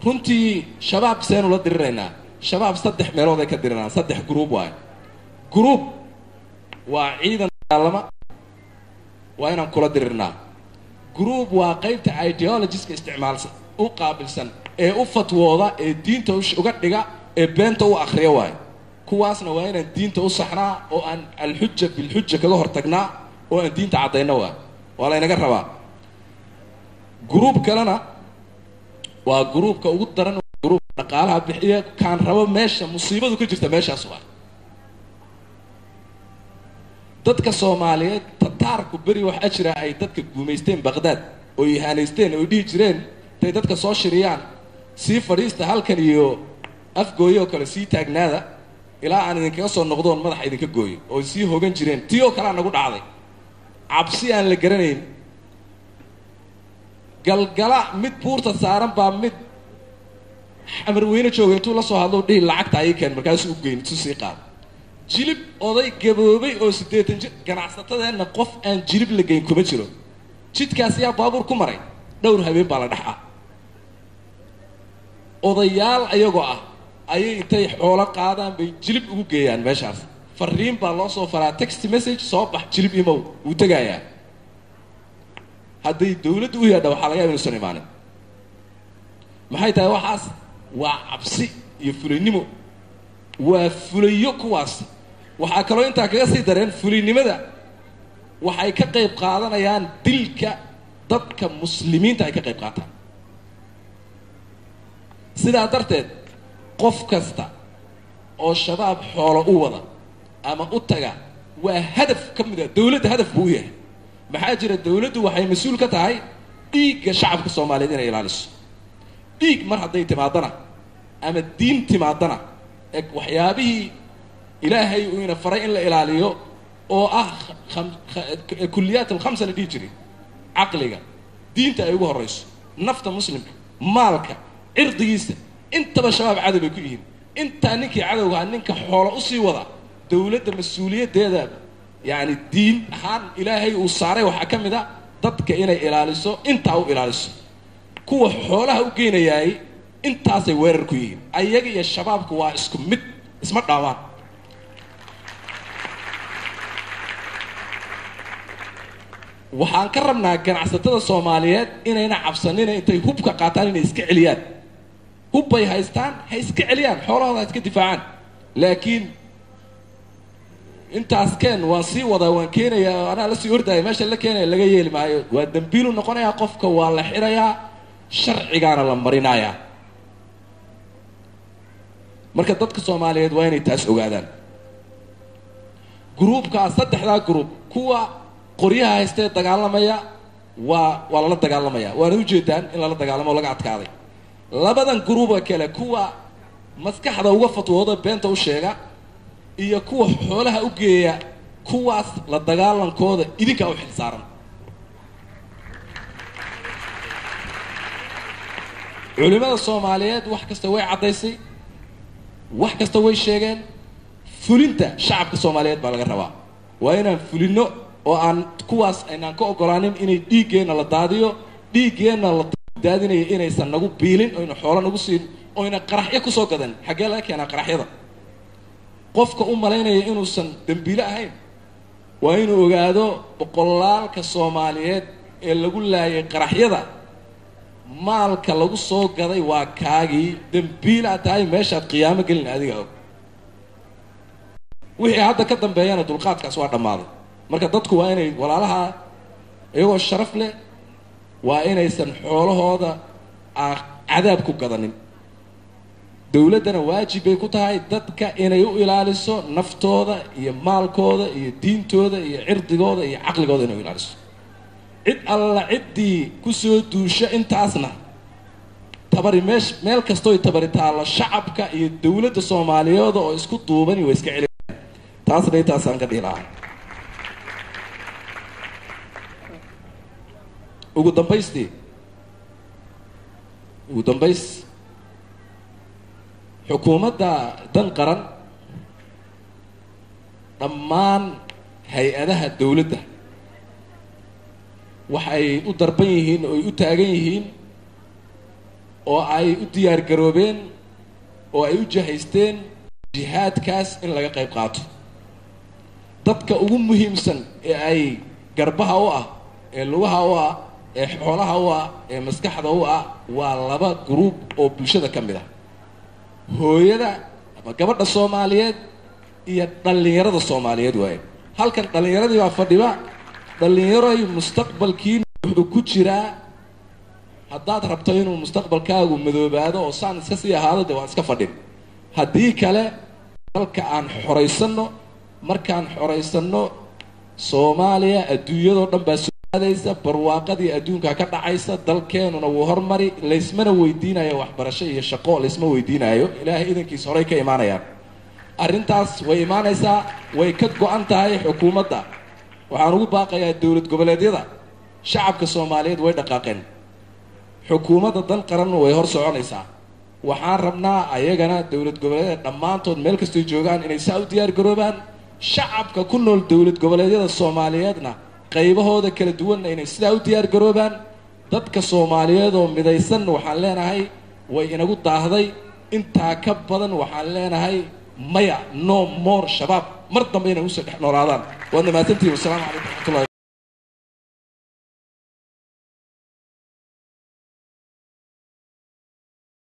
runtii shabaab seenu la diriraynaa shabaab saddex meelood ay ka diriraan saddex gruub waayo gruub waa ciidan dagaalama waa inaan kula dirirnaa gruub waa qaybta ideologiska isticmaalsan u qaabilsan ee u fatwooda ee diinta uga dhiga ee beenta u akhriya waayo kuwaasna waa inaan diinta u saxnaa oo aan alxuja bilxuja kaga hortagnaa oo aan diinta caddayna waa waa laynaga rabaa gruub kalena waa gruubka ugu daran gruubka dhaqaalaha bixiya kaan rabo meesha musiibadu ka jirta meeshaas waa dadka soomaaliyeed tataarku beri waxaa jira ay dadka guumaysteen baqdaad oo ihaanaysteen oo dhihi jireen intay dadka soo shiriyaan sii fadhiista halkan iyo afgooyo oo kale sii taagnaada ilaa aan idinkaga soo noqdoon madaxa idinka gooyo oo sii hogan jireen tii oo kalea nagu dhacday cabsi aan la garanayn galgala mid buurta saaran baa mid xamarweyne jooga intuu la soo hadlo dhihi lacagta ayay keen markaasuu u geyn isu sii qaado jilib oday gaboobay oo siddeetan jir ganacsatadeenna qof aan jilib la geyn kuma jiro jidkaas yaa baabuur ku maray dhowr habeen baa la dhex ah odayaal ayagoo ah ayay intay xoolo qaadaan bay jilib ugu geeyaan meeshaas fariin baa loo soo faraa text message soo bax jilib imow wuu tegayaa hadday dawladdu u yaadha waxaa laga yaba inuusan imaanin maxay tahay waxaas waa cabsi iyo fulaynimo waa fulayo kuwaas waxaa kaloo intaa kaga sii dareen fulaynimada waxay ka qayb qaadanayaan dilka dadka muslimiinta ay ka qayb qaataan sidaa darteed qof kasta oo shabaab xoolo u wada ama u taga waa hadaf ka mid a dawladda hadaf buu u yahay maxaa jira dawladdu waxay mas-uul ka tahay dhiigga shacabka soomaaliyeed inay ilaaliso dhiig mar hadday timaadana ama diin timaadana e waxyaabihii ilaahay uu ina faray in la ilaaliyo oo ah kulliyaat alkhamsa la dhihi jiray caqliga diinta ay ugu horrayso nafta muslimka maalka cirdigiisa intaba shabaab cadow bay ku yihiin intaa ninkii cadowgaha ninka xoolo usii wada dawladda mas-uuliyaddeeda yacni diin ahaan ilaahay uu saaray waxaa ka mid a dadka inay ilaaliso intaa u ilaaliso kuwa xoolaha u geynayaay intaasay weerar ku yihiin ayaga iyo shabaabku waa isku mid isma dhaawaan waxaan ka rabnaa ganacsatada soomaaliyeed inayna cabsanina intay hubka qaataan inay iska celiyaan hubbay haystaan ha iska celiyaan xoolahooda ha iska difaacaan laakiin intaas keen waan sii wadaa waan keenayaa anaa lasii ordaya meesha la keenaya laga yeeli maayo waa dembiilu noqonayaa qofka waa la xirayaa sharcigaana la marinayaa marka dadka soomaaliyeed waa inay taas ogaadaan gruubkaa saddexdaa gruub kuwa qoryaha haystee dagaalamaya waa waa lala dagaalamaya waana ujeedaan in lala dagaalamo o laga adkaaday labadan gruuba kale kuwa maskaxda uga fatwooda beenta u sheega iyo kuwa xoolaha u geeya kuwaas la dagaalankooda idinkaa u xil saaran culimada soomaaliyeed wax kasta way caddaysay wax kasta way sheegeen fulinta shacabka soomaaliyeed baa laga rabaa waa inaan fulinno oo aan kuwaas aynaan ka ogolaanin inay dhiiggeenna la daadiyo dhiiggeenna la daadinayo inaysan nagu biilin oyna xoolo nagu siin oyna qaraxyo kusoo gadan xaggee laga keenaa qaraxyada qofka u malaynaya inuusan dembiile ahayn waa inuu ogaado boqolaalka soomaaliyeed ee lagu laayay qaraxyada maalka lagu soo gaday waa kaagii dembiilaa tahay meeshaad qiyaamo gelin adiga og wixii hadda ka dambeeyana dulqaadkaas waa dhammaaday marka dadku waa inay walaalaha iyagoo sharaf leh waa inaysan xoolahooda cadaab ku gadanin dawladdana waajib bay ku tahay dadka inay u ilaaliso naftooda iyo maalkooda iyo diintooda iyo cirdigooda iyo caqligooda inay u ilaaliso cid alla ciddii kusoo duusha intaasna tabari meesh meel kastooy tabari taallo shacabka iyo dawladda soomaaliyeed oo isku duubani way iska celiyaan taasna intaasaan ka dhihi lahaa ugu dambaystii ugu dambays xukuumadda dan qaran dhammaan hay-adaha dawladda waxay u darban yihiin ooy u taagan yihiin oo ay u diyaar garoobeen oo ay u jahaysteen jihaadkaas in laga qayb qaato dadka ugu muhiimsan ee ay garbaha u ah ee lugaha u ah ee xoolaha u ah ee maskaxda u ah waa laba gruub oo bulshada ka mid ah hooyada ama gabadha soomaaliyeed iyo dhallinyarada soomaaliyeed waaye halkan dhallinyaradii baa fadhiba dhallinyaroy mustaqbalkiina wuxuu ku jiraa haddaad rabto inuu mustaqbalkaagu madoobaado oo saan iska sii ahaado dee waan iska fadhin haddii kale dalka aan xoraysanno markaan xoraysanno soomaaliya adduunyadoo dhan baa soo aadaysa barwaaqadii adduunka ka dhacaysa dalkeenuna wuu hormari laysmana weydiinayo waxbarasho iyo shaqo laysma weydiinayo ilaahay idankiis horay ka imaanayaan arrintaas way imaanaysaa way ka go-an tahay xukuumadda waxaan ugu baaqayaa dowlad goboleedyada shacabka soomaaliyeed way dhaqaaqeen xukuumadda dan qaran way hor soconaysaa waxaan rabnaa ayagana dowlad goboleedyada dhammaantood meel kastay joogaan inay saa u diyaar garoobaan shacabka ku nool dowlad goboleedyada soomaaliyeedna qaybahooda kala duwanna inay sidaa u diyaar garoobaan dadka soomaaliyeed oo midaysan waxaan leenahay way inagu daahday intaa ka badan waxaan leenahay maya no more shabaab mar dambe inay usoo dhex noolaadaan waadna mahadsantihin wasalaamu calaykum